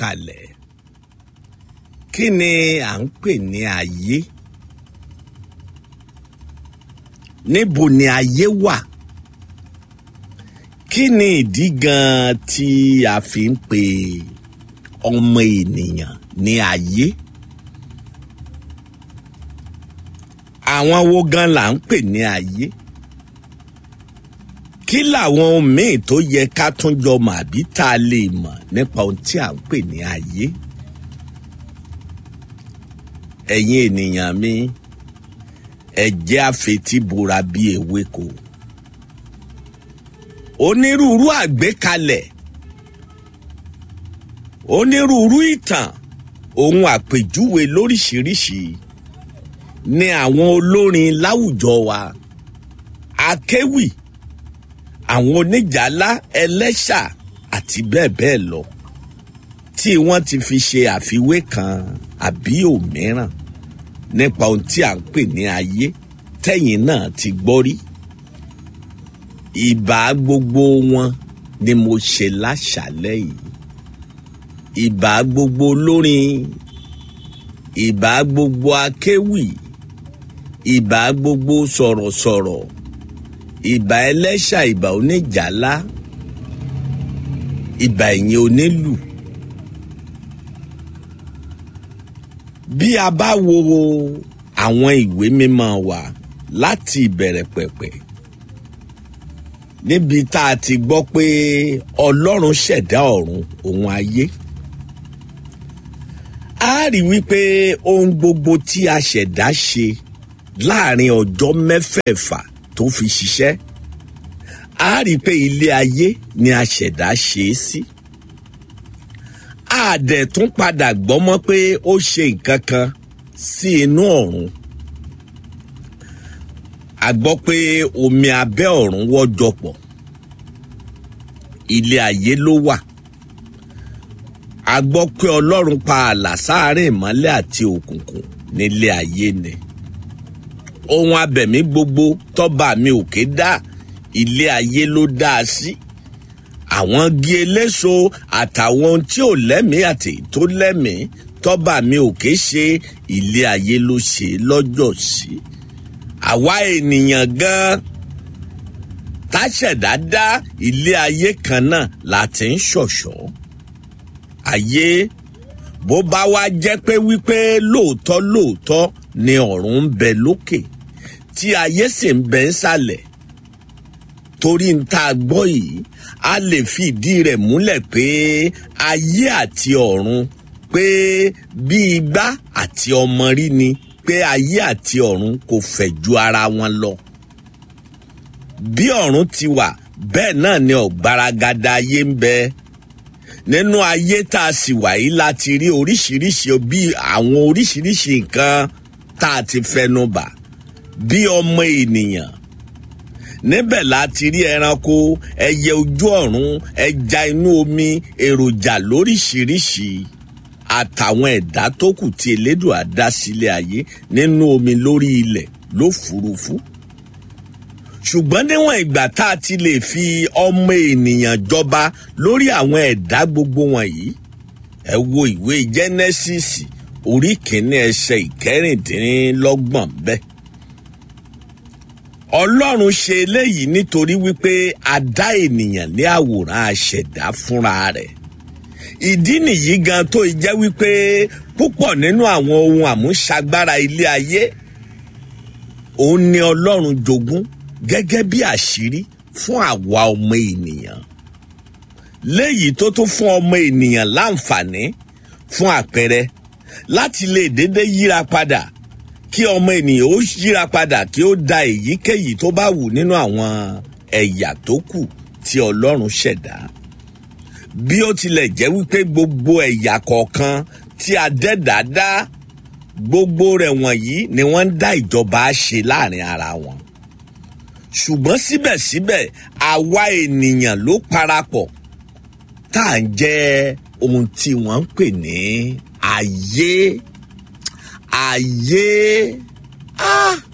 kalẹ̀ kí ni à ń pè ní ayé níbo ni ayé wà kí ni ìdí gan tí a fi ń pè ọmọ ènìyàn ní ayé àwọn wo gan là ń pè ní ayé kí làwọn ohun míì tó yẹ ká tún jọ mọ̀ àbí tá a lè mọ̀ nípa ohun tí à ń pè ní ayé ẹ̀yin ènìyàn mi ẹ jẹ́ àfetíbora bíi ewéko onírúurú àgbékalẹ̀ onírúurú ìtàn ohun àpèjúwe lóríṣiríṣi ni àwọn olórin láwùjọ wa akéwì àwọn oníjàlá ẹlẹ́ṣà àti bẹ́ẹ̀ bẹ́ẹ̀ lọ tí wọ́n ti fi ṣe àfiwé kan àbí òmíràn nípa ohun tí à ń pè ní ayé tẹ́yìn náà ti gbọ́ rí ìbá gbogbo wọn ni mo ṣe láṣàlẹ̀ yìí ìbá gbogbo olórin ìbá gbogbo akéwì ìbá gbogbo sọ̀rọ̀sọ̀rọ̀ ìbá ẹlẹ́ṣà ìbá oníjàlá ìbá ẹ̀yìn onílù. bí a bá wo àwọn ìwé mímọ́ wa láti ìbẹ̀rẹ̀ pẹ̀pẹ̀ níbi tá a ti gbọ́ pé ọlọ́run ṣẹ̀dá ọ̀run òun ayé a rí wípé ohun gbogbo tí a ṣẹ̀dá ṣe láàrin ọjọ́ mẹ́fẹ̀ẹ̀fà tó fi ṣiṣẹ́ a rí pé ilé ayé ni a ṣẹ̀dá ṣe é sí a dẹ̀ tún padà gbọ́ mọ́ pé ó ṣe nǹkan kan sí inú ọ̀run a gbọ́ pé omi abẹ́ ọ̀run wọ́jọ pọ̀ ilé ayé ló wà a gbọ́ pé ọlọ́run pa ààlà sáàárín ìmọ́lẹ̀ àti òkùnkùn nílé ayé ni ohun abẹ̀mí gbogbo tọ́ba mi òkè dá ilé ayé ló dá a sí àwọn igi eléso àtàwọn ohun tí ò lẹ́mìí àti tó lẹ́mìí tọ́ba mi òkè ṣe ilé ayé ló ṣe lọ́jọ́ sí àwa ènìyàn gan táṣẹ̀dá dá ilé ayé kan náà láti ń ṣọ̀ṣọ́ ayé bó bá wá jẹ́ pé wípé lóòótọ́ lóòótọ́ ni ọ̀run ń bẹ lókè tí ayé sì ń bẹ ńsàlẹ̀ torí ń tá a gbọ́ yìí a lè fi ìdí rẹ̀ múlẹ̀ pé ayé àti ọ̀run pé bí igbá àti ọmọ rí ni pé ayé àti ọ̀run kò fẹ̀ ju ara wọn lọ. bí ọ̀run ti wà bẹ́ẹ̀ náà ni ọ̀gbaragada ayé ń bẹ nínú ayé tá a sì wà yìí láti rí oríṣiríṣi bí àwọn oríṣiríṣi nǹkan tá a ti fẹnu bà bí ọmọ ènìyàn níbẹ̀ láti rí ẹranko ẹyẹ ojú ọ̀run ẹja inú omi èròjà lóríṣiríṣi àtàwọn ẹ̀dá tó kù tí elédùà dá sílé ayé nínú omi lórí ilẹ̀ lófurufú. ṣùgbọ́n níwọ̀n ìgbà tá a ti lè fi ọmọ ènìyàn jọba lórí àwọn ẹ̀dá gbogbo wọ̀nyí ẹ wo ìwé Genesis orí kìíní ẹsẹ̀ ìkẹrìndínlọ́gbọ̀n bẹ́ẹ̀ ọlọ́run ṣe eléyìí nítorí wípé a dá ènìyàn ní àwòrán aṣẹ̀dá fúnra rẹ̀ ìdí nìyí gan tó jẹ́ wípé púpọ̀ nínú àwọn ohun àmúṣagbára ilé ayé òun ni ọlọ́run jogún gẹ́gẹ́ bí àṣírí fún àwa ọmọ ènìyàn léyìí tó tún fún ọmọ ènìyàn láǹfààní fún àpẹẹrẹ láti lè dédé yíra padà kí ọmọ ènìyàn ó yíra padà kí ó da èyíkéyìí tó bá wù nínú àwọn ẹ̀yà tó kù tí ọlọ́run ṣẹ̀dá bí ó tilẹ̀ jẹ́ wípé gbogbo ẹ̀yà kọ̀ọ̀kan tí a dẹ́dà dá gbogbo rẹ̀ wọ̀nyí ni wọ́n ń dá ìjọba ṣe láàrin ara wọn ṣùgbọ́n síbẹ̀síbẹ̀ àwa ènìyàn ló parapọ̀ tá à ń jẹ́ ohun tí wọ́n ń pè ní ayé ayé ah